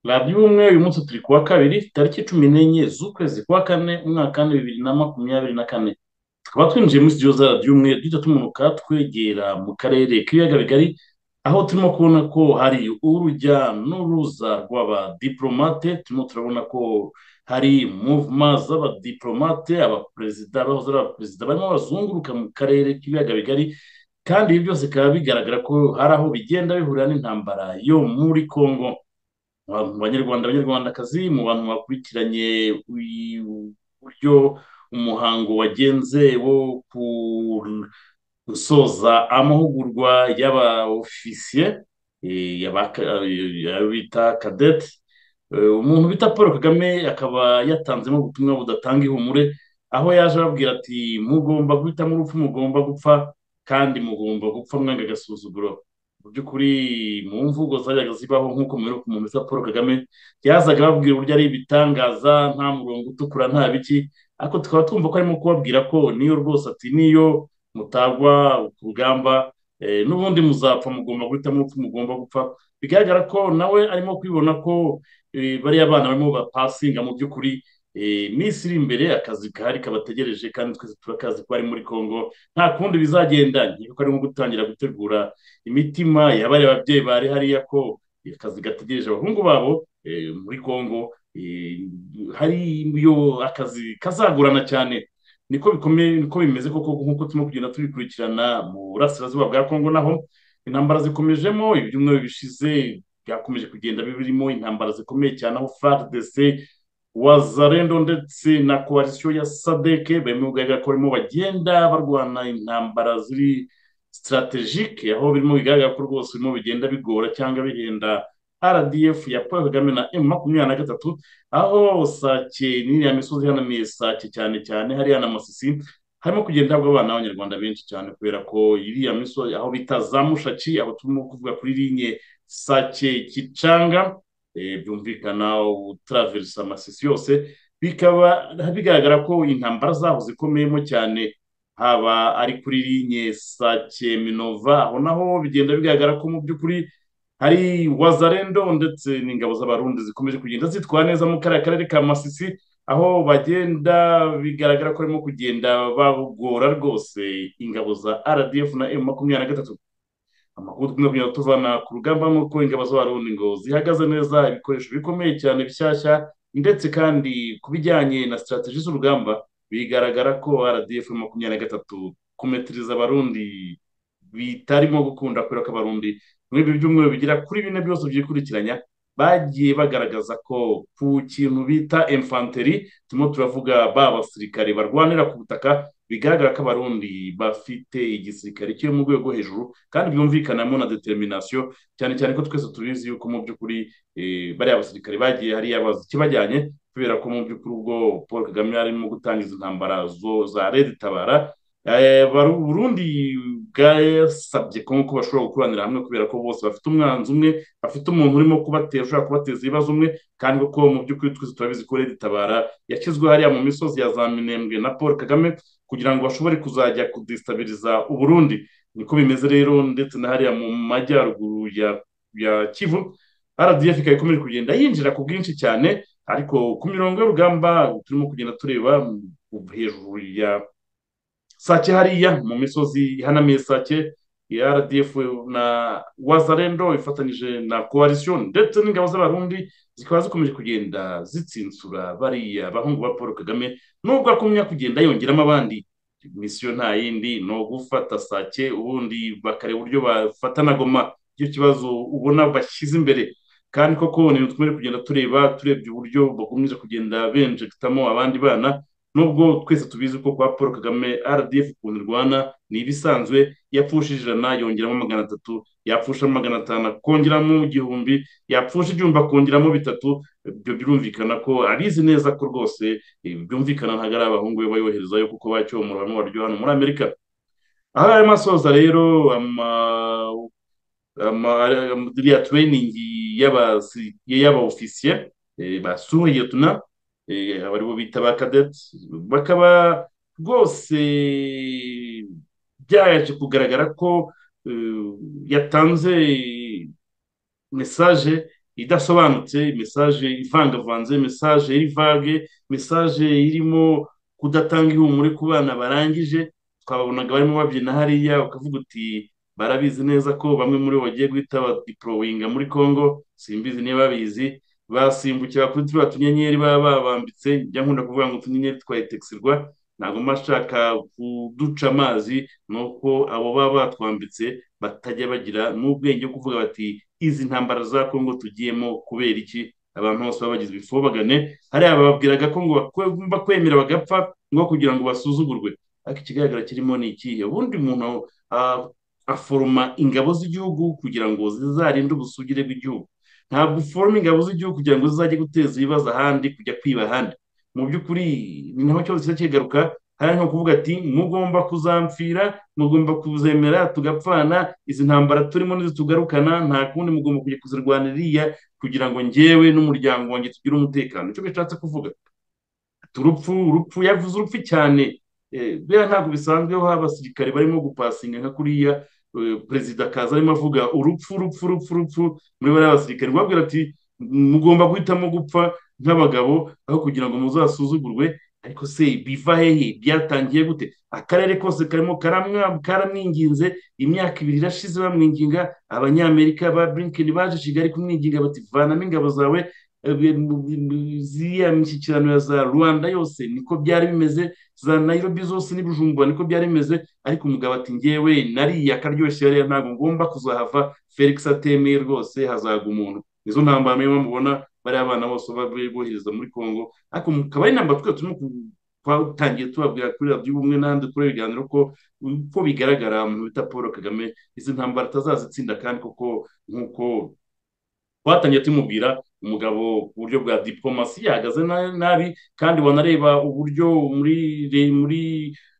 radiyo ubumwe uyu munsi turi kuwa kabiri tariki cumi n'enye z'ukwezi kwa kane umwaka wa bibiri na makumyabiri na kane tukaba twinjiye muri studio za radiyo ubumwe duhita tumanuka twegera mu karere k'ibiyaga bigari aho turimo kubona ko hari urujya n'uruza rw'abadiplomate turimo turabona ko hari muvuma z'abadiplomate abaperezida bahoze ari abaperezida barimo bazunguruka mu karere k'ibiyaga bigari kandi ibi byose bikaba bigaragara ko hari aho bigenda bihurira n'intambara yo muri congo mu banyarwanda abanyarwandakazi mu bantu bakurikiranye uburyo umuhango wagenze wo gusoza amahugurwa y'aba ofisiye bita kadete umuntu bita paul kagame akaba yatanzemo ubutumwa budatanga ihumure aho yaje ababwira ati mugomba guhitamo urupfu mugomba gupfa kandi mugomba gupfa mwanga agasuzuguro mu by'ukuri mu mvugo zajyaga zibaho nk'uko muheruka umuntu witwa paul kagame yazaga ababwira uburyo ari ibitangaza nta murongo utukura nta biki ariko tukaba twumva ko arimo kubabwira ko niyo rwose ati niyo mutagwa ku rugamba n'ubundi muzapfa mugomba guhitamo urupfu mugomba gupfa bigaragara ko nawe arimo kwibona ko bariya bana barimo bapasinga mu by'ukuri minsi iri imbere akazi gahari kabategereje kandi twese turakazi ko ari muri congo nta kundi bizagenda kuko ari nko gutangira gutegura imitima y'abariya babyeyi bari hariya ko akazi gategereje abahungu babo muri congo hariyo akazi kazagorana cyane niko bikomeye niko bimeze koko nk'uko turimo kugenda tubikurikirana mu burasirazuba bwa congo naho intambara zikomejemo ibyumweru bishize byakomeje kugenda birimo intambara zikomeye cyane aho frdc wazarendo ndetse na koalisiyo ya sadeke barimo bigaragara ko barimo bagenda barwana intambara ziri sitarategike aho birimo bigaragara ko rwose birimo bigenda bigora cyangwa bihenda rdf ya paul kagame na m makumyabiri na gatatu aho sake n'iriya misozi ihanamiye sake cyane cyane hariya na masisi harimo kugenda habwa abana b'abanyarwanda benshi cyane kubera ko iriya misozi aho bita za mushaki aho turimo kuvuga kuri linye sake kicanga byumvikana utaraverisa amasisi yose bikaba bigaragara ko intambara zaho zikomeyemo cyane haba ari kuri linye sake minova aho naho bigenda bigaragara ko mu by'ukuri hari wazarendo ndetse n'ingabo z'abarundi zikomeje kugenda zitwara neza mu kariya karere ka masisi aho bagenda bigaragara ko barimo kugenda bagora rwose ingabo za rdf na m makumyabiri na gatatu amakuru tugomba kugenda tuvana ku rugamba nuko ingabo z'abarundi ngo zihagaze neza ibikoresho bikomeye cyane bishyashya ndetse kandi ku bijyanye na sitarateji z'urugamba bigaragara ko rdf makumyabiri na gatatu kumetiriza abarundi bitarimo gukunda kubera ko abarundi muri ibi byumweru bigera kuri bine byose byikurikiranya bagiye bagaragaza ko ku kintu bita infanteri turimo turavuga ba basirikare barwanira ku butaka bigaragara ko abarundi bafite igisirikare kiri mu rwego hejuru kandi byumvikanamo na determination cyane cyane ko twese tubizi yuko mu by'ukuri bariya basirikare bagiye hariya bazi ikibajyanye kubera ko mu by'ukuri ubwo paul kagame arimo gutangiza intambara za leta itabara burundi bwasabye ko nk'uko bashobora gukoranira hamwe kubera ko bose bafite umwanzi umwe bafite umuntu urimo kubatera ushobora kubateza ibibazo umwe kandi kuko mu by'ukuri twese turabizi ko leta itabara yashyizwe hariya mu misozi ya za minembwe na paul kagame kugira ngo bashobore kuzajya kudisitabiriza uburundi niko bimeze rero ndetse na hariya mu majyaruguru ya kivu rdf ikaba ikomeje kugenda yinjira ku bwinshi cyane ariko ku mirongo y'urugamba turimo kugenda tureba hejuru ya sake hariya mu misozi ihanamiye sake ya rdf na wazarendo ifatanyije na koalisiyo ndetse n'ingabo z'abarundi zikaba zikomeje kugenda zitsinsura bariya bahungu ba paul kagame nubwo akumya kugenda yongeramo abandi misiyo nta yindi ni ugufata sake ubundi bakareba uburyo bafata na goma icyo kibazo ubona bashyize imbere kandi koko ni tugomba kugenda tureba turebye uburyo bakomeje kugenda benjegitamo abandi bana nubwo twese tubizi ko kwa paul kagame rdf ukuntu irwana ni ibisanzwe yapfushije ijana yongeramo magana atatu yapfusha magana atanu akongeramo igihumbi yapfusha igihumbi akongeramo bitatu ibyo birumvikana ko abizi neza ko rwose byumvikana ntabwo ari abahungu be bayoherezayo kuko bacyomora bamwe baryo hano muri amerika aho yarimo asoza rero iriya tureyiningi y'aba basuriye tuna abaribo bita ba kadeti bakaba rwose byaje kugaragara ko yatanze mesaje idasobanutse mesaje ivangavanze mesaje y'ivage mesaje irimo kudatanga ihumure ku bana barangije twababonaga barimo babyina hariya ukavuga uti barabizi neza ko bamwe muri bo bagiye guhita badipurowinga muri congo simbizi niba babizi basimbukira kuri turiya tunyenyeri baba babambitse njya nkunda kuvuga ngo utunyenyeri twa etekisirwa ntabwo mba nshaka kuduca amazi ni uko abo baba batwambitse batajya bagira n'ubwenge bwo kuvuga bati izi ntambara za kongo tugiyemo kubera iki abantu bose baba bagizwe ifobagane hariya bababwiraga ko ngo bakwemera bagapfa ngo kugira ngo basuzugurwe ariko ikigaragara kirimo ni ikihe ubundi umuntu aforoma ingabo z'igihugu kugira ngo zizarinde ubusugire bw'igihugu ntabwo uforoma ingabo z'igihugu kugira ngo zizajye guteza ibibazo ahandi kujya kwiba ahandi mu by'ukuri ni naho kibazo kiza kigaruka hari nko kuvuga ati mugomba kuzampfira mugomba kuzemera tugapfana izi ntambara turimo ntizitugarukana nta kundi mugomba kujya kuzirwanira iriya kugira ngo njyewe n'umuryango wanjye tugire umutekano icyo bishatse kuvuga turupfu urupfu yavuze urupfu cyane buriya ntabwo bisanzwe aho abasirikare barimo gupasinga nka kuriya perezida akaza arimo avuga urupfu urupfu urupfu urupfu muri bariya basirikare babwira ati mugomba guhitamo gupfa nk'abagabo aho kugira ngo muzasuzugurwe ariko se biva hehe byatangiye gute akarere kose karimo karamwinginze imyaka ibiri irashize bamwinginga abanyamerika ba burinkeni baje kigali kumwinginga bati vanamo ingabo zawe ziriya mishyikirano ya za rwanda yose niko byari bimeze za nayirobi zose n'ibijumbura niko byari bimeze ariko umugabo ati ngewe nariya akaryoshye yariya ntabwo ngomba kuzahava felix atemeye rwose hazaga umuntu nizo ntambara murimo mubona bariya abana bose bohereza muri congo ariko mukaba ari namba twe turimo twatangiye tubabwira kuri radiyo ubumwe n'ahandi kuri ibiganiro ko uko bigaragara mu bita paul kagame izi ntambara atazazitsinda kandi kuko nk'uko twatangiye tumubwira umugabo ku buryo bwa diplomasi yahagaze nabi kandi wanareba uburyo muri muri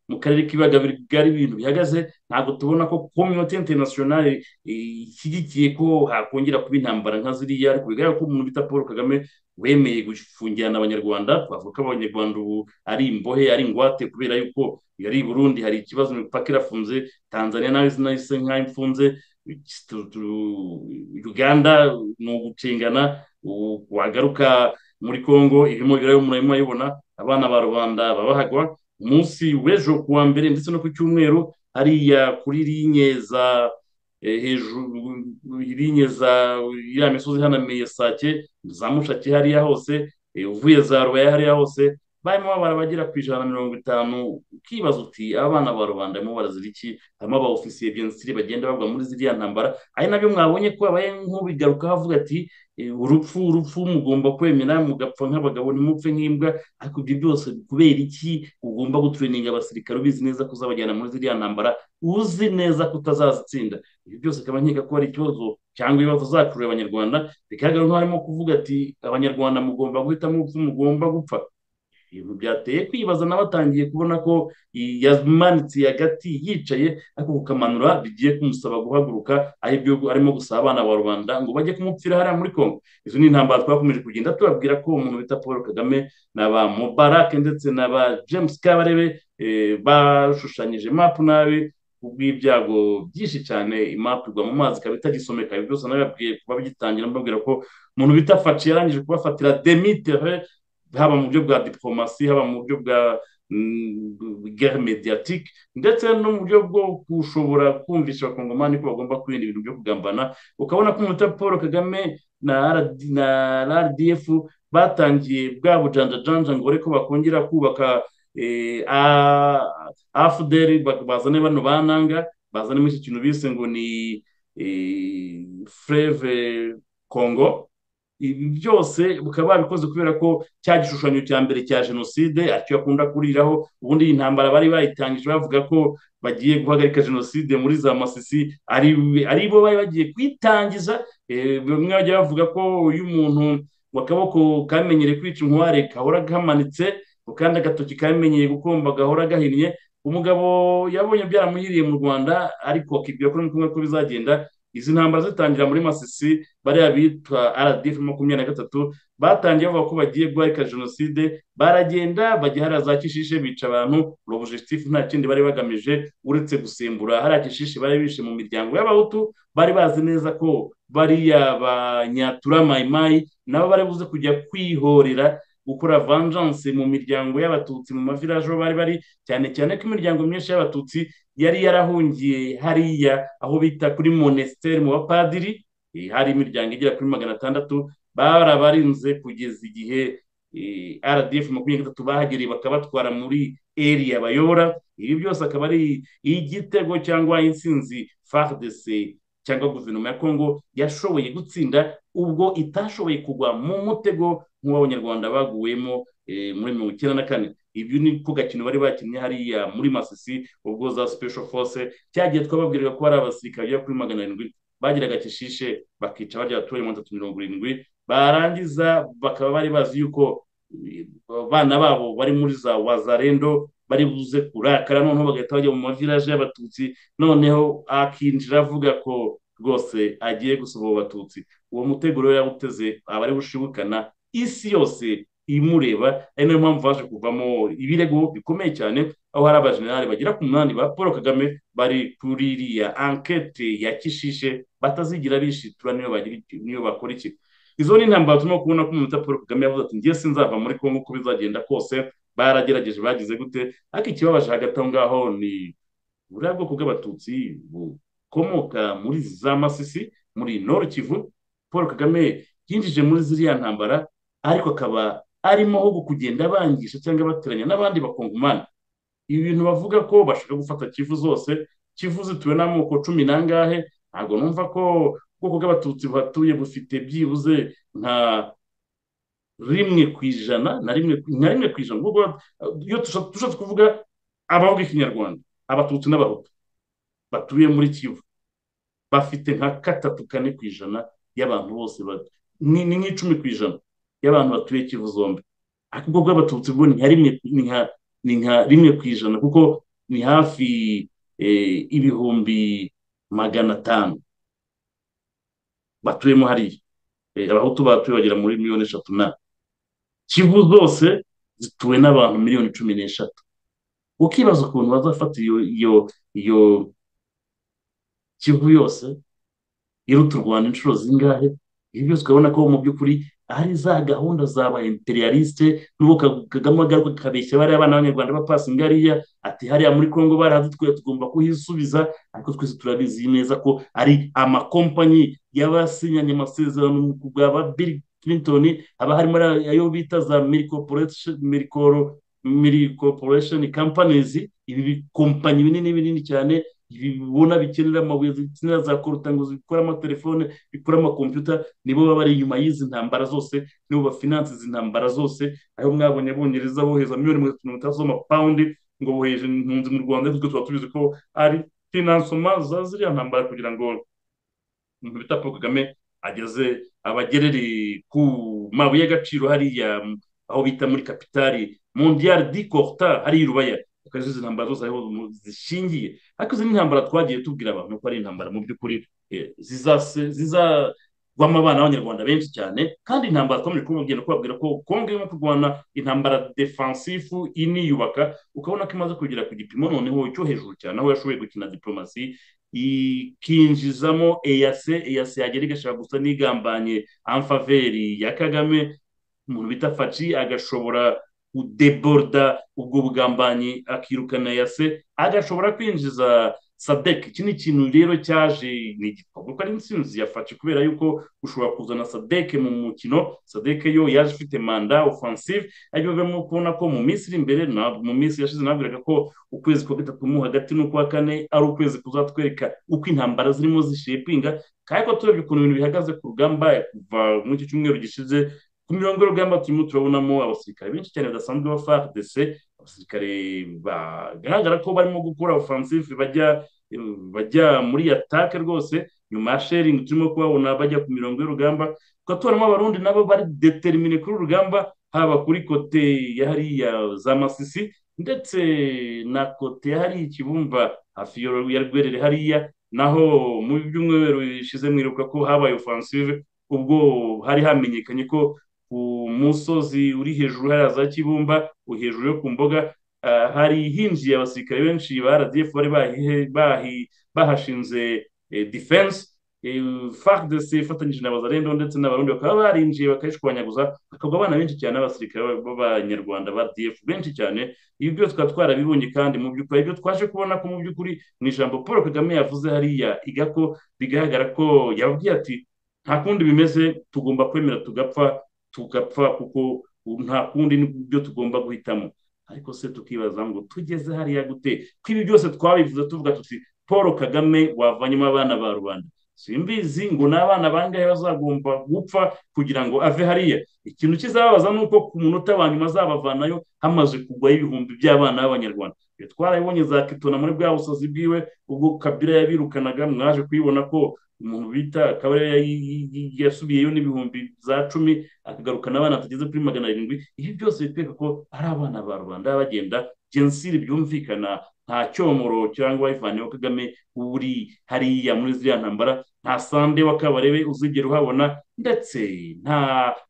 mu karere k'ibiyaga bigari ibintu bihagaze ntabwo tubona ko kominote interinasiyonari ishyigikiye ko hakongera kuba intambara nka ziriya ariko bigaragara ko umuntu bita paul kagame wemeye gufungirana abanyarwanda twavuga ko abanyarwanda ubu ari imbohe ari ingwate kubera yuko yari i burundi hari ikibazo imipaka irafunze tanzania nayo sinayise nk'aho imfunze uganda ni ugucengana wagaruka muri congo irimo birayo murimo ayibona abana ba rubanda babahagwa umunsi w'ejo ku wa mbere ndetse no ku cyumweru hariya kuri linye za hejuru linye za iriya misozi ihanamiye sake za mushaki hariya hose uvuye za rubaya hariya hose barimo babara abagera ku ijana na mirongo itanu ukibaza uti abana ba rubanda barimo barazira iki harimo aba ofisiye bensiri bagenda bagwa muri ziriya ntambara ari nabyo mwabonye ko abaye nk'ubigarukaho avuga ati urupfu urupfu mugomba kwemera mugapfa nk'abagabo ntimupfe nk'imbwa ariko ibyo byose kubera iki ugomba gutureninga abasirikare ubizi neza ko uzabajyana muri ziriya ntambara uzi neza ko utazazitsinda ibyo byose akaba nkeka ko ari ikibazo cyangwa ibibazo zakurura abanyarwanda bigaragara nk'aho arimo kuvuga ati abanyarwanda mugomba guhitamo urupfu mugomba gupfa ibintu byateye kwibaza nawe atangiye kubona ko yamanitse hagati yicaye ariko kukamanura bigiye kumusaba guhaguruka aribyo arimo gusaba abana ba rubanda ngo bajye kumupfira hariya muri congo izo ni intambara twakomeje kugenda tubabwira ko umuntu bita paul kagame na ba mubarake ndetse na ba james kabarebe bashushanyije mapu nabi kubw'ibyago byinshi cyane imapu igwa mu mazi ikaba itagisomeka ibyo byose nabibabwiye kuba bigitangira mbabwira ko umuntu bita faci yarangije kubafatira demitere haba mu buryo bwa diplomasi haba mu buryo bwa guerre mediatique ndetse no mu buryo bwo gushobora kumvisha abakongomani ko bagomba kwirinda ibintu byo kugambana ukabona ko umunota paul kagame na rdf batangiye bwa bujanjajanja ngo ko bakongera kubaka afuderi bazane bano bananga bazanemo iki kintu bise ngo ni freve congo ibi byose bukaba babikoze kubera ko cya gishushanyo cya mbere cya jenoside aricyo bakunda kuriraho ubundi iyi ntambara bari bayitangije bavuga ko bagiye guhagarika jenoside muri za masisi ari bo bari bagiye kuyitangiza bamwe bajya bavuga ko iyo umuntu akaboko kamenyere kwica inkware gahora gamanitse kandi agatoki kamenyeye gukomba gahora gahinnye umugabo yabonye byaramuhiriye mu rwanda ariko akibwira ko n'ukumwe ko bizagenda izi ntambara zitangira muri masisi bariya bitwa rdf makumyabiri na gatatu batangiye bavuga ko bagiye guhagarika jenoside baragenda bajya hariya za kishishe bica abantu robujisitifu nta kindi bari bagamije uretse gusimbura hariya kishishe bari bishe mu miryango y'abahutu bari bazi neza ko bariya banyatura mayimayi nabo bari buze kujya kwihorera gukora vanjanse mu miryango y'abatutsi mu mavilaje aho bari bari cyane cyane ko imiryango myinshi y'abatutsi yari yarahungiye hariya aho bita kuri monesiteri mu bapadiri hari imiryango igera kuri magana atandatu barabarinze kugeza igihe rdf makumyabiri na gatatu bahagereye bakabatwara muri eriya bayobora ibi byose akaba ari igitego cyangwa insinzi fardc cyangwa guverinoma ya kongo yashoboye gutsinda ubwo itashoboye kugwa mu mutego nk'uw'abanyarwanda baguwemo muri mirongo icyenda na kane ibyo ni ko gakino bari bakinnye hariya muri masisi ubwo za special force cyagiye twababwirira ko hari abasirikare bagera kuri magana arindwi bagiraga kishishe bakica barya abaturage mirongo itatu mirongo irindwi barangiza bakaba bari bazi yuko abana babo bari muri za wazarendo bari buze kurakara noneho bagahita bajya mu mavilaje y'abatutsi noneho akinjira avuga ko rwose agiye gusohora abatutsi uwo mutego rero yawuteze aba ari bushibukana isi yose imureba ari nayo mpamvu haje kuvamo ibirego bikomeye cyane aho hari abajenerali bagera ku munani ba paul kagame bari kuri iriya ankete ya kishishe batazigira bishitura niyo bakora iki izo ni intambara turimo kubona ko umuntu paul kagame yavuze ati ngiye sinzava muri kongo uko bizagenda kose baragerageje bagize gute ariko ikibabaje hagati aho ngaho ni buriya bwoko bw'abatutsi bukomoka muri za masisi muri noro kivu paul kagame yinjije muri ziriya ntambara ariko akaba arimo ho kugenda abangisha cyangwa bateranya n'abandi bakongomani ibi bintu bavuga ko bashaka gufata kivu zose kivu zituwe n'amoko cumi n'angahe ntabwo numva ko ubwoko bw'abatutsi buhatuye bufite byibuze nka rimwe ku ijana na rimwe nka rimwe ku ijana iyo dushatse kuvuga abavuga ikinyarwanda abatutsi n'abahutu batuye muri kivu bafite nka gatatu kane ku ijana y'abantu bose ni nk'icumi ku ijana y'abantu batuye kivu zombi ariko ubwo bw'abatutsi bwo ni nka rimwe ku ijana kuko ni hafi ibihumbi magana atanu batuyemo hariya abahutu batuye bagera muri miliyoni eshatu na kivu zose zituwe n'abantu miliyoni cumi n'eshatu ukibaza ukuntu bazafata iyo iyo iyo kivu yose iruta u rwanda inshuro zingahe ibi byose ukabona ko mu by'ukuri ari za gahunda za ba imperialiste n'ubu kagame agaruka akabeshya bariya abana b'abanyarwanda bapasinga hariya ati hariya muri kongo barahatutwira tugomba kuhisubiza ariko twese turabizi neza ko ari amakompanyi y'abasinyanye amasezerano bwa ba bill clinton haba harimo ayo bita za milicorporation companies ibi bikompanyi binini binini cyane bibona bikenera amabuye zikenera za koruta ngo zikore amatelefone bikora amakompiyuta nibo baba bari inyuma y'izi ntambara zose nibo bafinanse izi ntambara zose aho mwabonye bongereza bohereza miliyoni mirongo itatu mirongo itandatu z'amapawundi ngo bohereje impunzi mu rwanda ariko tuba tubizi ko ari finansoma za ziriya ntambara kugira ngo umuntu bita paul kagame ageze abagerere ku mabuye y'agaciro hariya aho bita muri kapitali mondiyari di koruta hariya i rubaya akazi izi ntambara zose ariho zishingiye ariko izi ni intambara twagiye tubwira abantu ko ari intambara mu by'ukuri zizagwamo abana b'abanyarwanda benshi cyane kandi intambara twakomeje kubabwira kubabwira ko kongo irimo kurwana intambara defansifu iniyubaka ukabona ko imaze kugera ku gipimo noneho cyo hejuru cyane aho yashoboye gukina diplomasi ikinjizamo eyase eyase yagera igashaka gusa n'igambanye amfaveri ya kagame umuntu bita faci agashobora udeboruda ubwo bugambanyi akirukana yase agashobora kwinjiza sadek iki ni ikintu rero cyaje ni igikorwa ko ari insinzi yafashe kubera yuko ushobora kuzana sadek mu mukino sadek yo yaje ifite manda offensive ariko barimo kubona ko mu minsi iri imbere mu minsi yashize nabwiraga ko ukwezi kwa gatatu mu hagati n'ukwa kane ari ukwezi kuzatwereka uko intambara zirimo zishepinga kandi ko turebye ukuntu ibintu bihagaze ku rugamba kuva muri iki cyumweru gishize ku mirongo y'urugamba turimo turabonamo abasirikare benshi cyane badasanzwe ba fardc abasirikare bagaragara ko barimo gukora offensive bajya bajya muri atake rwose nyuma ya sharing turimo kubabona bajya ku mirongo y'urugamba tukaba tubonamo abarundi nabo bari determine kuri urugamba haba kuri kote ya hariya za masisi ndetse na kote ya hariya ikibumba hafi ya rwerere hariya naho mu byumweru bishize mwiruka ko habaye offensive ubwo hari hamenyekanye ko umusozi uri hejuru hariya za kibumba hejuru yo ku mboga hari hinjiye abasirikare benshi ba rdf bari bahashinze defense fagidesi ifatanyije na bazarendo ndetse n'abarundi bakaba barinjiye bakayishwanyaguza hakagwa abana benshi cyane b'abasirikare b'abanyarwanda ba df benshi cyane ibi byose tukaba twarabibonye kandi mu by'ukuri ibyo twaje kubona ko mu by'ukuri mu ijambo paul kagame yavuze hariya igako bigaragara ko yababwiye ati nta kundi bimeze tugomba kwemera tugapfa tugapfa kuko nta kundi nibyo tugomba guhitamo ariko se tukibaza ngo tugeze hariya gute ko ibi byose twabivuze tuvuga tuti paul kagame wavanyemo abana ba rubanda simbizi ngo ni abana bangahe bazagomba gupfa kugira ngo ave hariya ikintu kizababaza ni uko ku munota wa nyuma azabavanayo hamaze kugwaho ibihumbi by'abana b'abanyarwanda iyo twarabibonye za kitona muri bwa busazi bwiwe ubwo kabira yabirukanaga mwaje kuyibona ko umuntu bita kabera yasubiyeyo n'ibihumbi za cumi akagarukana abana tugeze kuri magana arindwi ibi byose bitwereka ko ari abana ba rubanda bagenda jensiri byumvikana nta cyomoro cyangwa ivane wa kagame uri hariya muri ziriya ntambara nta sande w'akabarebe uzigera uhabona ndetse nta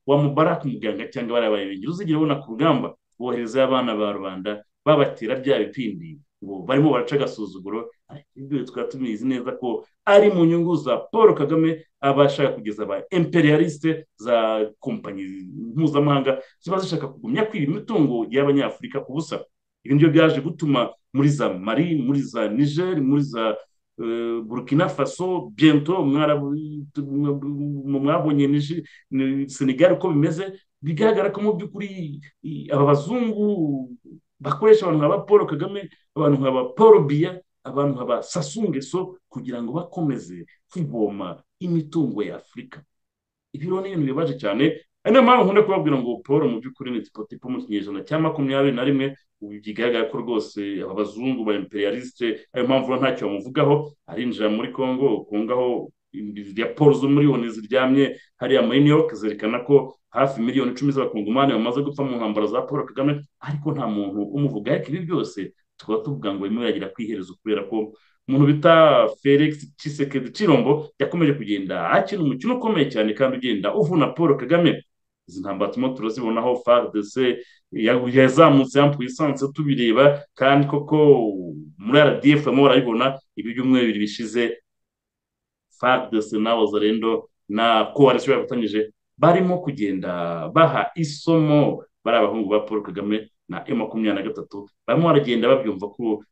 wa mubaraka umuganga cyangwa bariya barebe uzigera ubona ku rugamba wohereza abana ba rubanda babatera bya bipindi ngo barimo baraca agasuzuguro ibyo tukaba tubizi neza ko ari mu nyungu za paul kagame aba ashaka kugeza aba imperialiste za kompanyi mpuzamahanga ziba zishaka kugumya kwiba imitungo y'abanyafurika ku busa ibi nibyo byaje gutuma muri za mari muri za niger muri za burkina faso bento mwabonye senegal uko bimeze bigaragara ko mu by'ukuri aba bazungu bakoresha abantu nka ba paul kagame abantu nka ba paul biya abantu nka ba sasungeso kugira ngo bakomeze kwivoma imitungo ya afurika ibi rero ni ibintu bibaje cyane ari niyo mpamvu nkunda kubabwira ngo paul mu by'ukuri ni tipo mu kinyejana cya makumyabiri na rimwe bigaragara ko rwose aba bazungu ba imperialiste ayo mpamvu ntacyo bamuvugaho arinjira muri congo kungaho raporo zo muri loni ziryamye hariya muri new york zerekana ko hafi miliyoni icumi z'abakongomani bamaze gupfa mu ntambaro za paul kagame ariko nta muntu umuvuga ariko ibi byose tukaba tuvuga ngo bimwe biragera ku iherezo kubera ko umuntu bita felix kisekedi kirombo yakomeje kugenda akina umukino ukomeye cyane kandi ugenda uvuna paul kagame izi ntambara turimo turazibonaho fardc yazamutse yampuye isansi tubireba kandi koko muri rdf barimo barabibona ibi byumweru bibiri bishize fardc n'abazarendo na koalisiyo yafatanyije barimo kugenda baha isomo bari abahungu ba paul kagame na e makumyabiri na gatatu barimo baragenda babyumva ko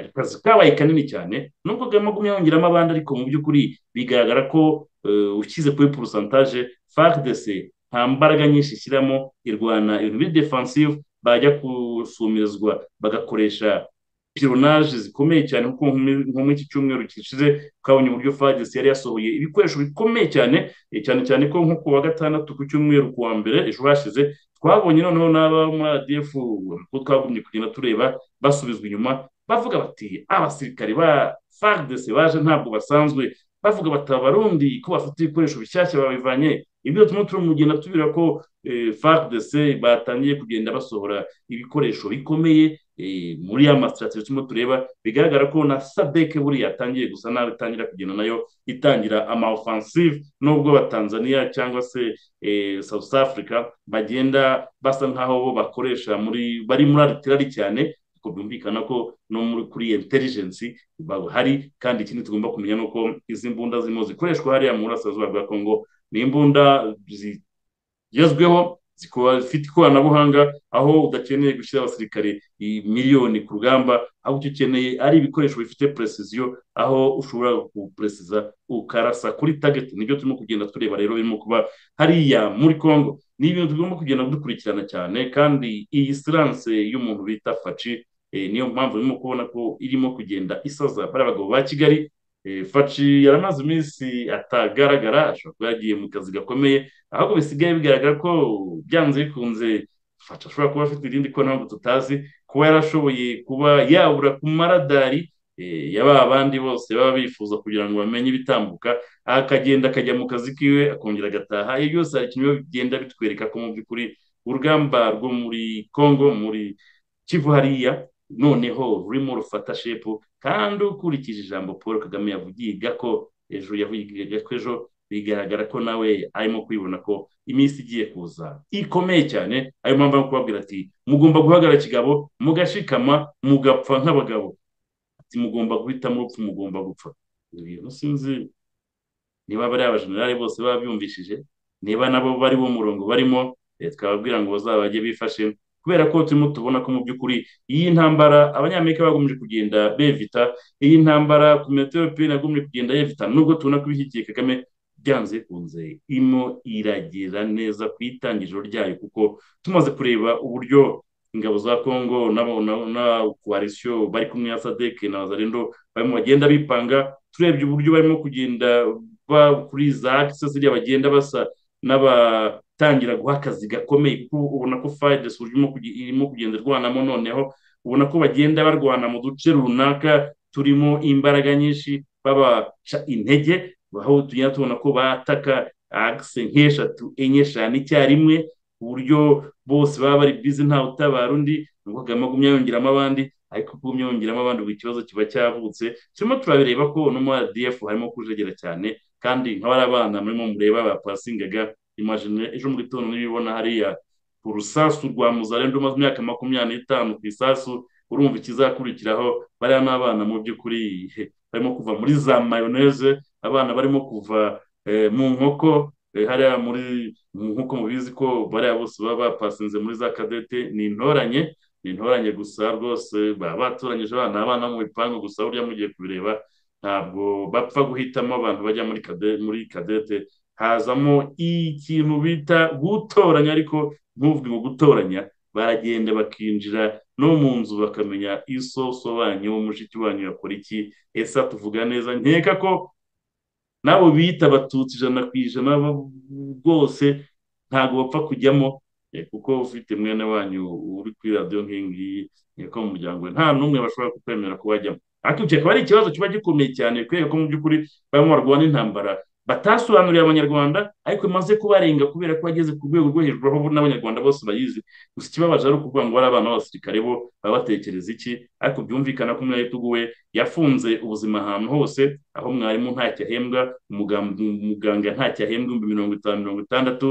akazi kabaye kanini cyane nubwo kagame agumye yongeramo abandi ariko mu by'ukuri bigaragara ko ushyize kuri porosantaje fagdc nta mbaraga nyinshi ishyiramo irwana ibintu biri defansive bajya gusumirizwa bagakoresha pironaje zikomeye cyane kuko nko muri iki cyumweru gishize twabonye uburyo fagisi yari yasohoye ibikoresho bikomeye cyane cyane cyane ko nko ku wa gatandatu ku cyumweru ku wa mbere ejo hashize twabonye noneho n'aba muri adf ko twagumye kugenda tureba basubizwa inyuma bavuga bati abasirikare ba fagdesi baje ntabwo basanzwe bavuga bati abarundi ko bafite ibikoresho bishyashya babivanye ibyo turimo turamugenda tubwira ko fagdc batangiye kugenda basohora ibikoresho bikomeye muri ya masitrategi turimo tureba bigaragara ko na sadeke buriya yatangiye gusa nabi itangira kugenda nayo itangira ama offensive nubwo batanzaniya cyangwa se south africa bagenda basa nkaho bo bakoresha muri bari muri aritirari cyane kuko byumvikana ko no kuri intelligence bahari kandi ikindi tugomba kumenya ni uko izi mbunda zirimo zikoreshwa hariya mu burasirazuba bwa kongo ni imbunda zigezweho zifite ikoranabuhanga aho udakeneye gushyira abasirikare miliyoni ku rugamba aho icyo ukeneye ari ibikoresho bifite presiziyo aho ushobora guperesiza ukarasa kuri tageti nibyo turimo kugenda tureba rero birimo kuba hariya muri congo ni ibintu tugomba kugenda dukurikirana cyane kandi iyi siranse y'umuntu bita faci niyo mpamvu urimo kubona ko irimo kugenda isaza bariya bagabo ba kigali faci yaramaze iminsi atagaragara ashobora kuba yagiye mu kazi gakomeye ahubwo bisigaye bigaragara ko byanze bikunze faci ashobora kuba afite irindi ko ntabwo tutazi kuba yarashoboye kuba yabura ku maradari yaba abandi bose baba bifuza kugira ngo bamenye ibitambuka akagenda akajya mu kazi kiwe akongera agataha iyo byose hari ikintu bigenda bitwereka ko mu by'ukuri urugamba rwo muri congo muri kivu hariya noneho rurimo rufata shepu kandi ukurikije ijambo paul kagame yavugiye gako ejo yavugiye gako ejo bigaragara ko nawe arimo kwibona ko iminsi igiye kuza ikomeye cyane ayo mpamvu ari kubabwira ati mugomba guhagarara kigabo mugashikama mugapfa nk'abagabo ati mugomba guhitamo urupfu mugomba gupfa ibintu sinzi niba bariya bajenerali bose baba byumvishije niba nabo bari bo murongo barimo twababwira ngo bazabajye bifashe kubera ko turimo tubona ko mu by'ukuri iyi ntambara abanyamerika bagomeje kugenda bevita iyi ntambara komite y'ubupira yagomeje kugenda yevita nubwo tubona ko ibishyigikiye kagame byanze bikunze irimo iragera neza ku itangiriro ryayo kuko tumaze kureba uburyo ingabo za kongo na koalisiyo bari kumwe na sadeke na zarendo barimo bagenda bipanga turebye uburyo barimo kugenda kuri za akisesi bagenda basa n'abatangira guha akazi gakomeye kuko ubona ko fayides irimo kugenda irwanamo noneho ubona ko bagenda barwana mu duce runaka turimo imbaraga nyinshi babaca intege aho tugenda tubona ko bataka agise nk'eshatu enye eshanu icyarimwe ku buryo bose baba bari bize ntawe utabara undi ngo kagame agumye yongeramo abandi ariko kuba umyongeramo abandi buri kibazo kiba cyavutse turimo turabireba ko no muri adf harimo kujegera cyane kandi nk'abari abana murimo mureba bapasingaga imajine ejo mu gitondo n'ibibona hariya ku rusasu rwa muzarendo umaze imyaka makumyabiri n'itanu ku isasu urumva ikizakurikiraho bariya n'abana mu by'ukuri barimo kuva muri za mayoneze abana barimo kuva mu nkoko hariya muri nk'uko mubizi ko bariya bose baba bapasinze muri za kadete ni intoranye ni intoranye gusa rwose baba batoranyije abana abana mu bipangu gusa burya mugiye kubireba ntabwo bapfa guhitamo abantu bajya muri kadete muri kadete hazamo ikintu bita gutoranya ariko ntuvuge ngo gutoranya baragenda bakinjira no mu nzu bakamenya isoso banyu mushiki wanyu yakora iki ese tuvuga neza nkeka ko nabo bita abatutsi ijana ku ijana rwose ntabwo bapfa kujyamo kuko ufite mwene wanyu uri kuri radiyo nk'ingiyi ko mu muryango we nta n'umwe bashobora kukwemera kuwajyamo ariko icyo akaba ari ikibazo kiba gikomeye cyane kubera ko mu by'ukuri barimo barwana intambara batasobanuriye abanyarwanda ariko imaze kubarenga kubera ko bageze ku rwego rwo hejuru aho n'abanyarwanda bose bayizi gusa ikibabaje ari ukuvuga ngo bari abana b'abasirikare bo baba batekereza iki ariko byumvikana ko umwarimu we yafunze ubuzima ahantu hose aho mwarimu ntacyo ahembwa umuganga ntacyo ahembwa ibihumbi mirongo itanu mirongo itandatu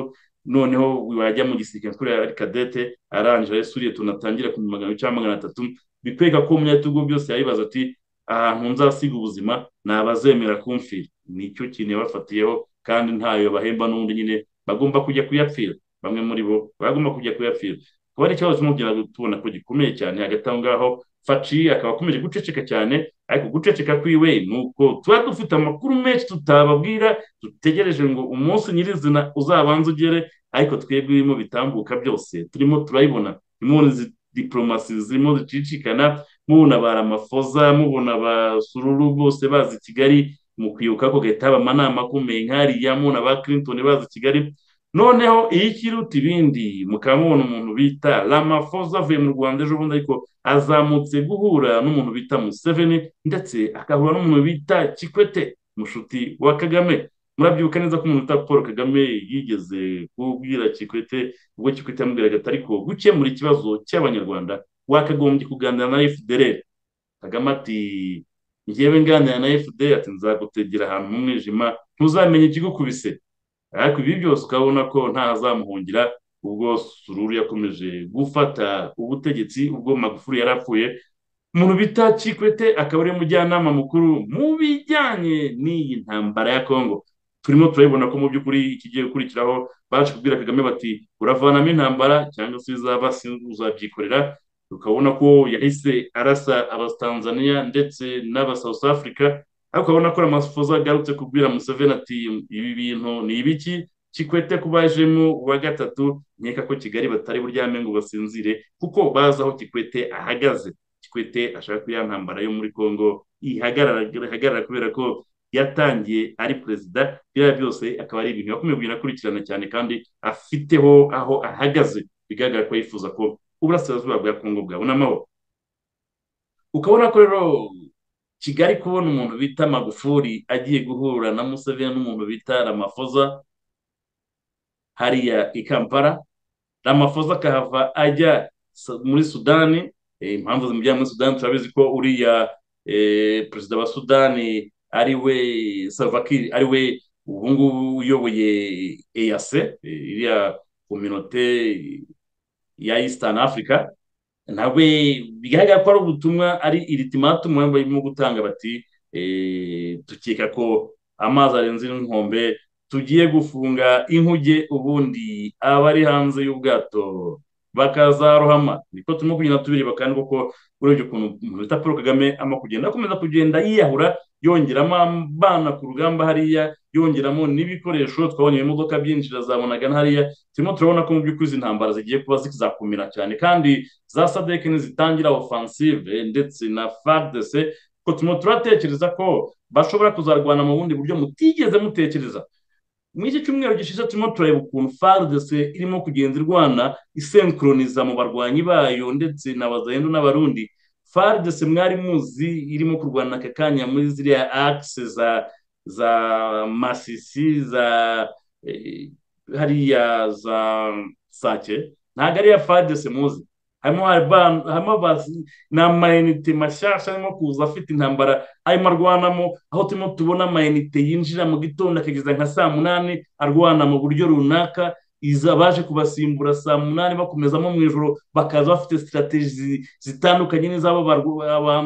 noneho wajya mu gisirikare kuriya ari kadete arangira yasuriye tunatangira ku magana cyangwa magana atatu bikwereka ko umunyatugu byose yabibaza ati ahantu nzasiga ubuzima ni abazemera kumfira nicyo kintu yabafatiyeho kandi ntayo bahemba n'undi nyine bagomba kujya kuyapfira bamwe muri bo bagomba kujya kuyapfira kuba ari ikibazo cy'umubyinnyi tubona ko gikomeye cyane hagati aho ngaho faci akaba akomeje guceceka cyane ariko guceceka kwiwe ni uko tuba dufite amakuru menshi tutababwira dutegereje ngo umunsi nyirizina uzabanze ugere ariko twebwe ibirimo bitambuka byose turimo turayibona impunzi izi diporomasi zirimo zicicikana mubona ba ramafoza mubona ba sururu bose bazi kigali mu kwibuka ko gahita haba amanama akomeye nk'ariya mubona ba clinton bazi kigali noneho iyo ikiruta ibindi mukaba mubona umuntu bita ramafoza avuye mu rwanda ejo bundi ariko azamutse guhura n'umuntu bita museveni ndetse agahura n'umuntu bita kikwete mushuti wa kagame murabyibuka neza ko umuntu wita paul kagame yigeze kubwira kikwete ubwo kikwete yamubwiraga ati ariko gukemura ikibazo cy'abanyarwanda wakagombye kuganira na efudereri kagame ati ngewe nganira na efudereri ati nzagutegera ahantu mu mwijima ntuzamenye ikigukubise ariko ibi byose ukabona ko ntazamuhungira ubwo sururu yakomeje gufata ubutegetsi ubwo magufuri yari apfuye umuntu bita kikwete akaba ari umujyanama mukuru mu bijyanye n'iyi ntambara ya kongo turimo turabibona ko mu by'ukuri ikigiye gukurikiraho baje kubwira kagame bati uravanamo intambara cyangwa se izaba uzabyikorera ukabona ko yahise arasa abatanzaniya ndetse n'aba south africa ariko ukabona ko ramafoza agarutse kubwira museveni ati ibi bintu ni ibiki kikwete kubajemo uwa gatatu nkeka ko kigali batari buryame ngo basinzire kuko bazi aho kikwete ahagaze kikwete ashaka ko ntambara yo muri congo ihagarara kubera ko yatangiye ari perezida biriya byose akaba ari ibintu yakomeje kugenda akurikirana cyane kandi afiteho aho ahagaze bigaragara ko yifuza ko uburasirazuba bwa kongo bwabona amahoro ukabona ko rero kigali kubona umuntu bita magufuri agiye guhura na museveni n'umuntu bita ramafoza hariya i kampala ramafoza akahava ajya muri sudani impamvu zimujyana muri sudani turabizi ko uriya perezida wa sudani ari we savakiri ari we ubu ngubu uyoboye eyase iriya kominote ya Eastern Africa nawe bigaragara ko ari ubutumwa ari iritimatumu barimo gutanga bati tukeka ko amazi arenze inkombe tugiye gufunga inkuge ubundi abari hanze y'ubwato bakazarohama niko turimo kugenda tubireba kandi koko urebye ukuntu umuntu bita paul kagame ama kugenda akomeza kugenda yiyahura yongeramo abana ku rugamba hariya yongeramo n'ibikoresho twabonye imodoka byinjira zabonaga hariya turimo turabona ko mu by'ukuri izi ntambara zigiye kuba zizakumira cyane kandi za sadeke nizitangira ofansive ndetse na fardese ko turimo turatekereza ko bashobora kuzarwana mu bundi buryo mutigeze mutekereza mu iki cyumweru gishize turimo turareba ukuntu fardc irimo kugenda irwana isenkroniza mu barwanyi bayo ndetse na bazayendo n'abarundi fardc mwari muzi irimo kurwana aka kanya muri ziriya akise za za masisi za hariya za sake ntabwo ariya fardc muzi harimo ni amayinite mashyashya arimo kuza afite intambara arimo arwanamo aho turimo tubona amayinite yinjira mu gitondo akageza nka saa munani arwana mu buryo runaka iza baje kubasimbura saa munani bakomezamo mu ijoro bakaza bafite sitarategi zitandukanye n'iz'abo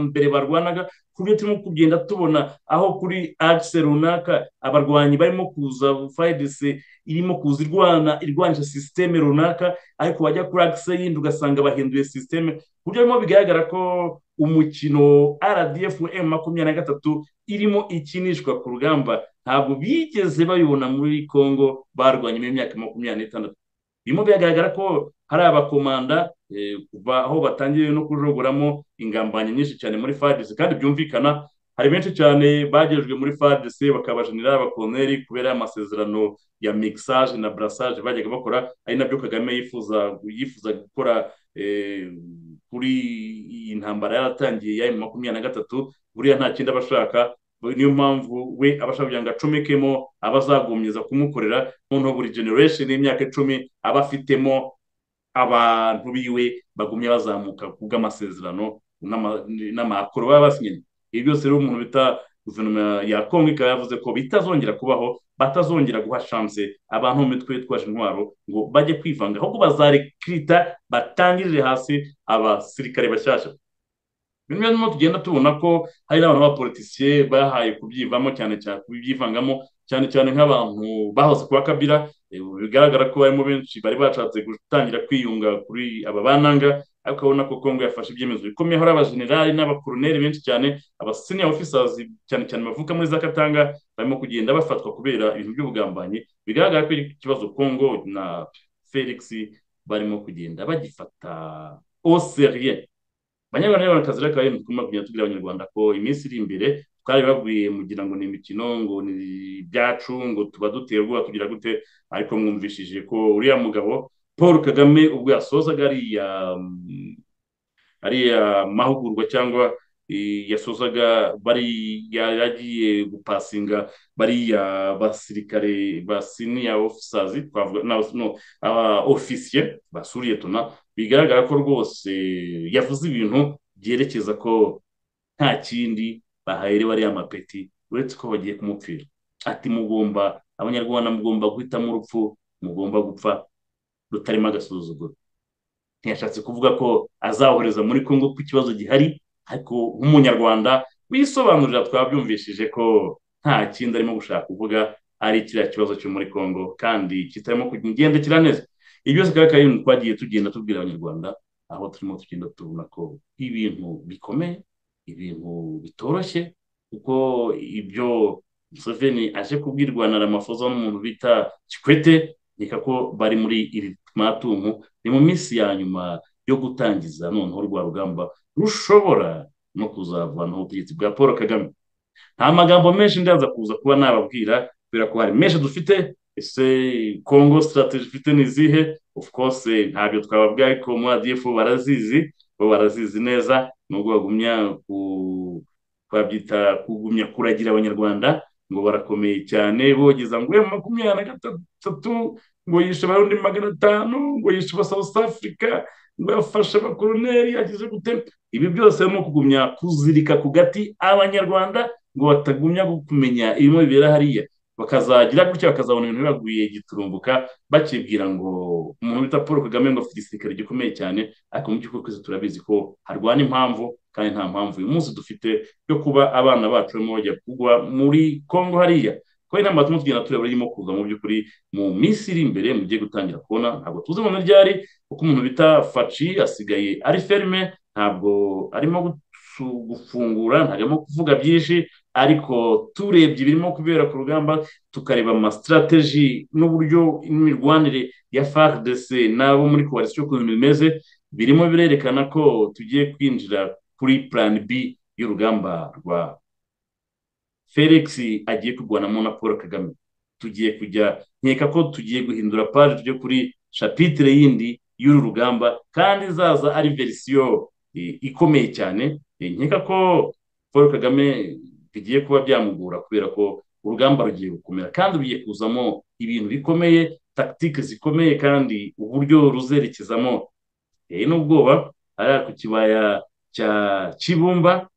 mbere barwanaga ku buryo turimo kugenda tubona aho kuri akise runaka abarwanyi barimo kuza fayidese irimo kuza irwana irwanisha sisiteme runaka ariko wajya kuri akise yindi ugasanga bahinduye sisiteme ku buryo birimo bigaragara ko umukino rdf m makumyabiri na gatatu irimo ikinishwa ku rugamba ntabwo bigeze bayibona muri congo barwanye mu myaka makumyabiri n'itandatu birimo biragaragara ko hari abakomanda kuva aho batangiye no kujogoramo ingambanyi nyinshi cyane muri fadisi kandi byumvikana hari benshi cyane bagejwe muri fadisi bakabajinira abakoloneri kubera amasezerano ya mixage na brassage bajyaga bakora ari nabyo kagame yifuza yifuza gukora kuri iyi ntambara yaratangiye ya makumyabiri na gatatu buriya nta kindi aba ashaka niyo mpamvu we abashaka kugira ngo acomekemo abazagumyiza kumukorera noneho buri generation y'imyaka icumi aba afitemo abantu biwe bagumye bazamuka ku bw'amasezerano n'amakoro baba basinye ibi byose rero umuntu bita guverinoma ya kongo ikaba yavuze ko bitazongera kubaho batazongera guha shanse abantu mu mitwe yitwaje intwaro ngo bajye kwivanga ahubwo bazarekirita batangirire hasi abasirikare bashyashya bimwe birimo tugenda tubona ko hari n'abantu b'abapolitisiye bahaye kubyivamo cyane cyane kubyivangamo cyane cyane nk'abantu bahoze kuba kabira bigaragara ko barimo benshi bari bashatse gutangira kwiyunga kuri aba bananga ariko urabona ko kongo yafashe ibyemezo bikomeye hari abajenerali n'abakoroneri benshi cyane abaseniya ofisazi cyane cyane bavuka muri za katanga barimo kugenda bafatwa kubera ibintu by'ubugambanyi bigaragara ko ikibazo kongo na felix barimo kugenda bagifata oseriye abanyarwanda n'abanyarwandakazi rero akaba ari ibintu tugomba kugenda tubwira abanyarwanda ko iminsi iri imbere twari babwiye mugira ngo ni imikino ngo ni ibyacu ngo tuba duteye ubwoba tugira gute ariko mwumvishije ko uriya mugabo paul kagame ubwo yasozaga ariya ariya mahugurwa cyangwa yasozaga bari yagiye gupasinga bariya basirikare ba siniya ofisazi twavuga aba ofisiye basuriye tuna bigaragara ko rwose yavuze ibintu byerekeza ko nta kindi bahahiriwe ariya mapeti uretse ko bagiye kumupfira ati mugomba abanyarwanda mugomba guhitamo urupfu mugomba gupfa rutarimo agasuzuguro ntiyashatse kuvuga ko azahohereza muri congo ko ikibazo gihari ariko nk'umunyarwanda wisobanurira twabyumvishije ko nta kindi arimo gushaka kuvuga ari kiriya kibazo cyo muri congo kandi kitarimo kugendekera neza ibi byose kandi ari ibintu twagiye tugenda tubwira abanyarwanda aho turimo tugenda tubona ko ibintu bikomeye ibintu bitoroshye kuko ibyo museveni aje kubwirwa na ramafoza n'umuntu bita kikwete reka ko bari muri iri matumu ni mu minsi ya nyuma yo gutangiza noneho rwa rugamba rushobora no kuzavanaho ubutegetsi bwa paul kagame nta magambo menshi ndaza kuza kuba nababwira kubera ko hari menshi dufite ese kongo sitarategi ifite ni izihe of course ntabyo twababwira ariko muri adiyefu barazizi bo barazizi neza nubwo bagumya twabyita kugumya kuragira abanyarwanda ngo barakomeye cyane bogeza ngo makumyabiri na gatatu ngo yishe abarundi magana atanu ngo yishe aba south africa ngo yafashe abakoroneri ageze gute ibi byose ni ukugumya kuzirika ku gati abanyarwanda ngo batagumya kumenya ibirimo bibera hariya bakazagira gutya bakazabona ibintu bibaguye giturumbuka bakibwira ngo umuntu bita paul kagame ngo afite igisirikare gikomeye cyane ariko mu by'ukuri twese turabizi ko harwana impamvu kandi nta mpamvu uyu munsi dufite yo kuba abana bacu barimo bajya kugwa muri congo hariya kuko inama batuma tugenda tureba irimo kuza mu by'ukuri mu minsi iri imbere mugiye gutangira kubona ntabwo tuzi mu ryari kuko umuntu bita faci asigaye ari ferme ntabwo arimo gufungura ntabwo arimo kuvuga byinshi ariko turebye ibirimo kubera ku rugamba tukareba amasitirateji n'uburyo imirwanire ya fardc n'abo muri koalisiyo ukuntu bimeze birimo birerekana ko tugiye kwinjira kuri plan b y'urugamba rwa felix agiye kurwanamo na paul kagame tugiye kujya nkeka ko tugiye guhindura paje tujye kuri shapitire yindi y'uru rugamba kandi izaza ari verisiyo ikomeye cyane nkeka ko paul kagame bigiye kuba byamugora kubera ko urugamba rugiye gukomera kandi rugiye kuzamo ibintu bikomeye tagitike zikomeye kandi uburyo ruzerekezamo rero n'ubwoba hariya ku kibaya cya kibumba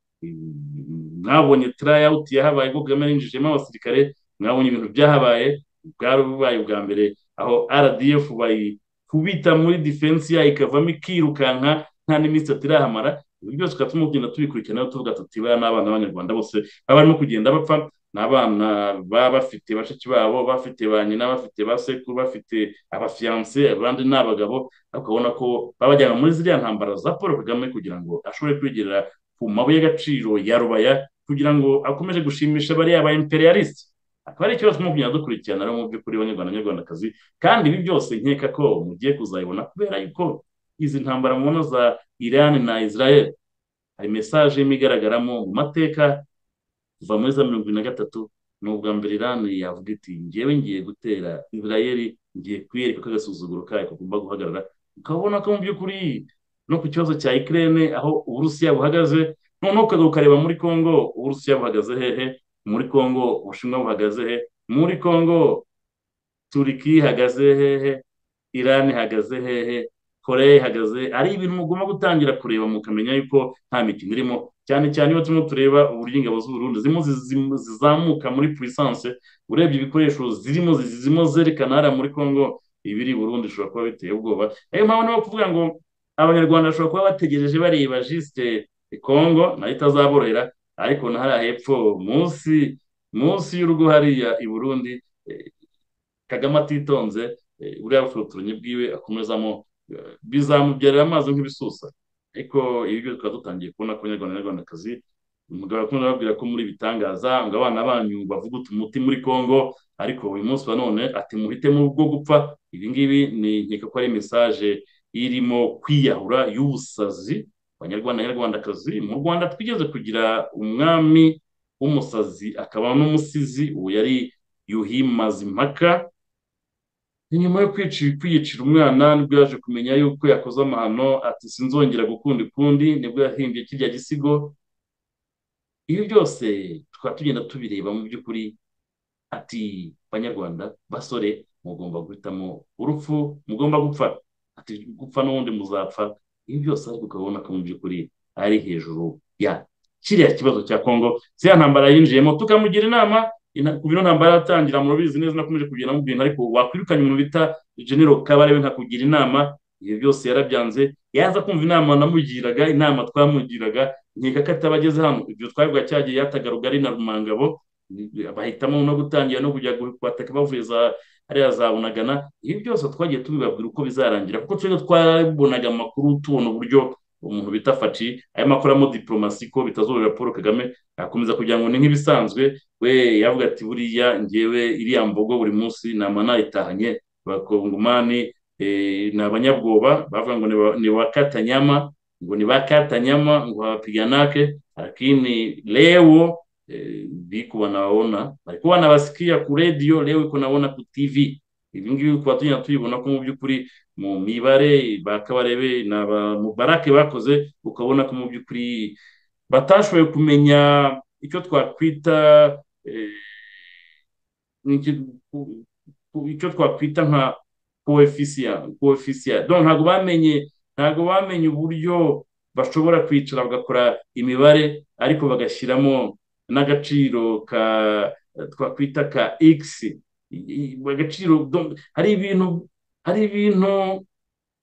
mwabonye turayawuti yahabaye ubwo kagame yinjijemo abasirikare mwabonye ibintu byahabaye bwari bubaye ubwa mbere aho rdf bayikubita muri defense yayo ikavamo ikirukanka nta n'imisatsi irahamara ibi byose tukaba turimo kugenda tubikurikirana tuvuga tuti bariya ni abana b'abanyarwanda bose baba barimo kugenda bapfa ni abana baba bafite bashiki babo bafite ba nyina bafite ba sekuru bafite abafiyanse abandi ni abagabo ukabona ko babajyana muri ziriya ntambara za paul kagame kugira ngo ashobore kwigerera ku mabuye y'agaciro ya rubaya kugira ngo akomeze gushimisha bariya ba imperialiste akaba ari ikibazo turimo kugenda dukurikirana rero mu by'ukuri abanyarwanda n'abanyarwandakazi kandi ibi byose nkeka ko mugiye kuzabibona kubera yuko izi ntambara mubona za irani na israel hari mesaje imwe igaragaramo mu mateka kuva muri za mirongo irindwi na gatatu ni ubwa mbere irani yavuga iti ngewe ngiye gutera israeli ngiye kwiyereka ko agasuzuguro kayo kagomba guhagarara ukabona ko mu by'ukuri no ku kibazo cya ikirere aho uburusiya buhagaze noneho ukagaruka ukareba muri congo uburusiya buhagaze hehe muri congo ubushinwa buhagaze he muri congo turiki ihagaze hehe irani ihagaze hehe koreya ihagaze ari ibintu mugomba gutangira kureba mukamenya yuko nta mikino irimo cyane cyane iyo turimo tureba uburyo ingabo z'uburundi zirimo zizamuka muri pulisanse urebye ibikoresho zirimo zirimo zerekana hariya muri congo ibiri burundi ishobora kuba biteye ubwoba niyo mpamvu niyo kuvuga ngo abanyarwanda bashobora kuba bategereje bareba jisite congo nayo itazaborohera ariko na hariya hepfo munsi munsi y'urugo hariya i burundi kagame atitonze buriya bufotoronyi bwiwe akomezamo bizamubyarira amazi nk'ibisusa ariko ibi byo tukaba dutangiye kubona ko abanyarwanda n'abanyarwandakazi umugabo akunda ababwira ko muri bitangaza ngo abana banyu bavuguta umuti muri congo ariko uyu munsi wa none ati muhitemo bwo gupfa ibi ngibi ni nkeka ko ari mesaje irimo kwiyahura y'ubusazi abanyarwanda n'abanyarwandakazi mu rwanda twigeze kugira umwami w'umusazi akaba n'umusizi uwo yari yuhi mazimpaka nyuma yo kwiyicira umwana nibwo yaje kumenya yuko yakoze amahano ati sinzongera gukunda ukundi nibwo yahimbye kirya gisigo ibi byose tukaba tugenda tubireba mu by'ukuri ati banyarwanda basore mugomba guhitamo urupfu mugomba gupfa ati gupfa n'ubundi muzapfa ibi byose ariko ukabona ko mu by'ukuri ari hejuru ya kiriya kibazo cya kongo ziriya ntambara yinjiyemo tukamugira inama ku bino ntambara yatangira murabizi neza nakomeje kugenda mubwira ariko wakwirukanye umuntu bita genero kabarebe nkakugira inama ibyo byose yarabyanze yaza kumva inama namugiraga inama twamugiraga nkeka ko atabageze hano ibyo twabivuga cyagiye yatagaruga ari na rumangabo bahitamo no gutangira no kujya kubataka bavuye za ariya za bunagana ibi byose twagiye tubibabwira uko bizarangira kuko twebwe twabonaga amakuru tubona uburyo umuntu bita faci arimo akoramo diporomasi ko bitazorera paul kagame akomeza kugira ngo ni nk'ibisanzwe we yavuga ati buriya ngewe iriya mbogo buri munsi ni amana itahanye abakongomani ni abanyabwoba bavuga ngo ni bakatanyama ngo ni bakatanyama ngo bapiganake lakini lewo biko wanawaona walikuwa wanawasikia ku radio leo iko naona ku tv ibi ngibi kuba tugenda tubibona ko mu by'ukuri mu mibare ba kabarebe na ba mubarake bakoze ukabona ko mu by'ukuri batashoboye kumenya icyo twakwita icyo twakwita nka koefisiya koefisiya ntabwo bamenye ntabwo bamenye uburyo bashobora kwicara bagakora imibare ariko bagashyiramo n'agaciro ka twakwita ka x agaciro hari ibintu hari ibintu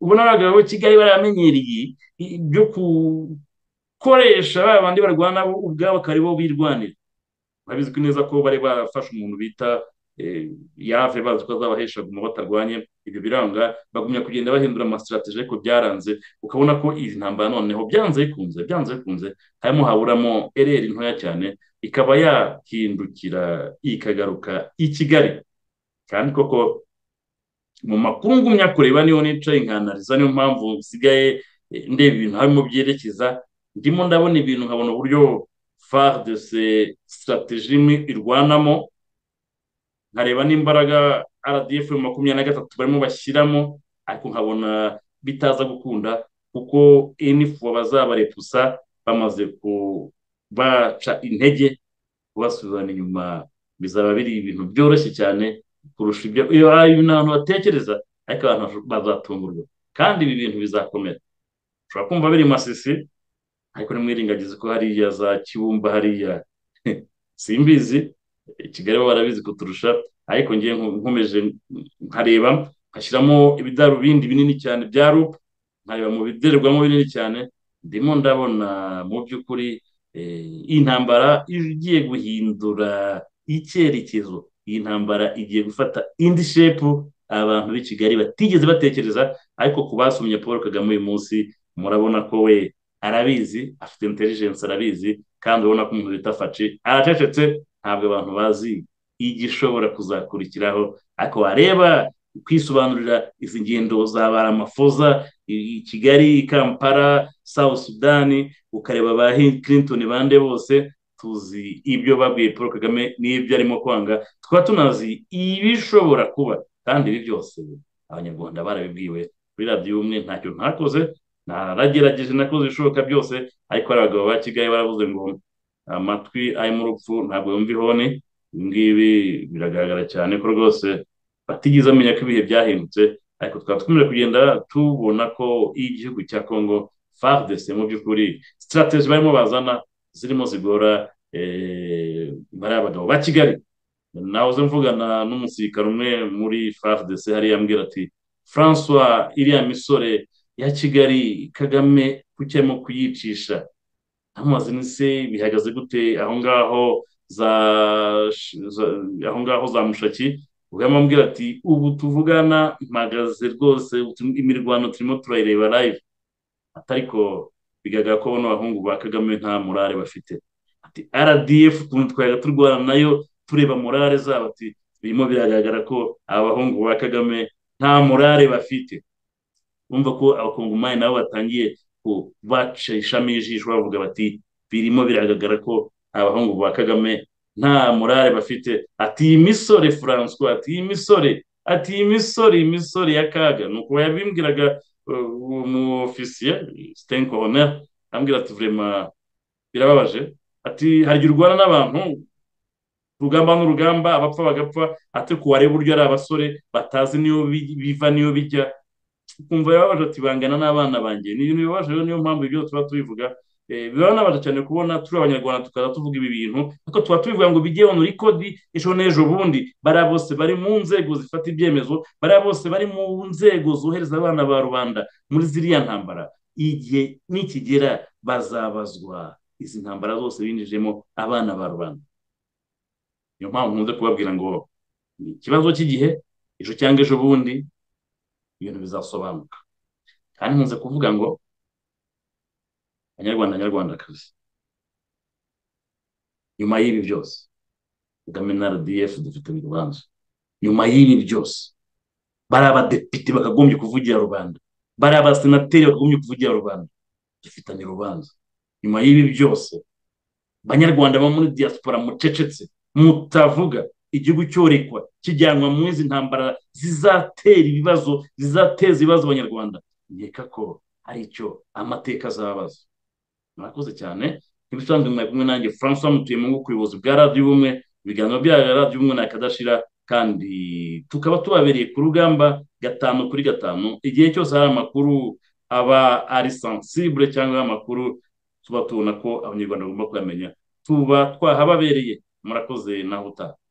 ubona abagabo b'i kigali baramenyereye byo gukoresha ba bandi barwana ubwabo akaba aribo birwanira babizwi neza ko bari barafashe umuntu bita yave bazi ko azabahesha guma batarwanye ibyo biranga bagumya kugenda bahindura amasitirateje ariko byaranze ukabona ko izi ntambara noneho byanze bikunze byanze bikunze harimo haburamo ereri ntoya cyane ikaba yahindukira ikagaruka i kigali kandi koko mu makuru ngumya kureba niyo nicaye nkanariza niyo mpamvu nsigaye ndeba ibintu harimo byerekeza ndimo ndabona ibintu nkabona uburyo far de se sitarateji imwe irwanamo nkareba n'imbaraga rdf makumyabiri na gatatu barimo bashyiramo ariko nkabona bitaza gukunda kuko enifu bazabarepusa bamaze kubaca intege kubasubirana inyuma bizaba biri ibintu byoroshye cyane kurusha ibyo abantu batekereza ariko abantu bazatungurwa kandi ibi bintu bizakomera ushobora kumva biri masisi ariko ntimwirengagize ko hariya za kibumba hariya simbizi kigali baba barabizi kuturusha ariko ngiye nkomeje nkareba nkashyiramo ibidarubindi binini cyane bya rupu nkareba mu bidererwamo binini cyane ndimo ndabona mu by'ukuri iyi ntambara igiye guhindura icyerekezo iyi ntambara igiye gufata indi shepu abantu b'i kigali batigeze batekereza ariko ku basomye paul kagame uyu munsi murabona ko we arabizi afite intelligence arabizi kandi urabona ko umuntu bita faci aracecetse ntabwo abantu bazi igishobora kuzakurikiraho ariko wareba kwisobanurira izi ngendo za baramafoza i kigali i kampala south sudani ukareba ba clinton bande bose tuzi ibyo babwiye paul kagame n'ibyo arimo kwanga tukaba tunazi ibishobora kuba kandi ibi byose abanyarwanda barabibwiwe kuri radiyo umwe ntacyo ntakoze naragerageje nakoze ibishoboka byose ariko hari abagabo ba kigali baravuze ngo amatwi arimo urupfu ntabwo yumva ihoni ngibi biragaragara cyane ko rwose batigeze amenya ko ibihe byahindutse ariko twaba twemera kugenda tubona ko igihugu cya congo fardese mu by'ukuri sitarategi barimo bazana zirimo zigora bariya abagabo ba kigali nahoze mvugana n'umusirikare umwe muri fardese hariya ambwira ati francois iriya misore ya kigali kagame kuki arimo kuyicisha ntamubaze se bihagaze gute aho ngaho za aho ngaho za mushaki ubwamo ambwira ati ubu tuvugana mpagaze rwose imirwano turimo turayireba live atariko bigaragara ko bano bahungu ba kagame nta morale bafite ati rdf ukuntu twayaga turwana nayo tureba morale zabo ati birimo biragaragara ko aba bahungu ba kagame nta morale bafite bumva ko abakongomani nabo batangiye kubacishamo ijisho bavuga bati birimo biragaragara ko abahungu ba kagame nta morale bafite ati iyi misore furanswa ati iyi misore ati iyi misore iyi misore ya kaga ni uko yabimbwiraga umufisiye sitenko honera ambwira ati vurema birababaje ati harya urwana n'abantu urugamba n'urugamba abapfa bagapfa ati kuwareba uburyo ari abasore batazi niyo biva niyo bijya ukumva yababaje ati bangana n'abana banjye niyo bibabaje rero niyo mpamvu ibyo tuba tubivuga bibabaje cyane kubona turi abanyarwanda tukaza tuvuga ibi bintu ariko tuba tubivuga ngo bijye hano kodi ejo n'ejo bundi bariya bose bari mu nzego zifata ibyemezo bariya bose bari mu nzego zohereza abana ba rubanda muri ziriya ntambara igihe nikigera bazabazwa izi ntambara zose binjijemo abana ba rubanda niyo mpamvu nkunze kubabwira ngo ni ikibazo cy'igihe ejo cyangwa ejo bundi ibintu bizasobanuka kandi nkunze kuvuga ngo abanyarwanda nyarwandakazi nyuma y'ibi byose kagame na rdf dufite urubanza nyuma y'ibi byose bari abadepite bakagombye kuvugira rubanda bari abasenateri bakagombye kuvugira rubanda dufitanye urubanza nyuma y'ibi byose banyarwanda bo muri diaspora mucecetse mutavuga igihugu cyorekwa kijyanwa mu izi ntambara zizatera ibibazo zizateza ibibazo abanyarwanda nkeka ko ari icyo amateka azabaza murakoze cyane nk'ibisanzwe mwari kumwe nanjye francois mutuyemungu ku buyobozi bwa radiyo ubumwe ibiganiro bya radiyo ubumwe na kadashira kandi tukaba tubabereye ku rugamba gatanu kuri gatanu igihe cyose hari amakuru aba ari sansibure cyangwa amakuru tuba tubona ko abanyarwanda bagomba kuyamenya tuba twahababereye murakoze naho utaha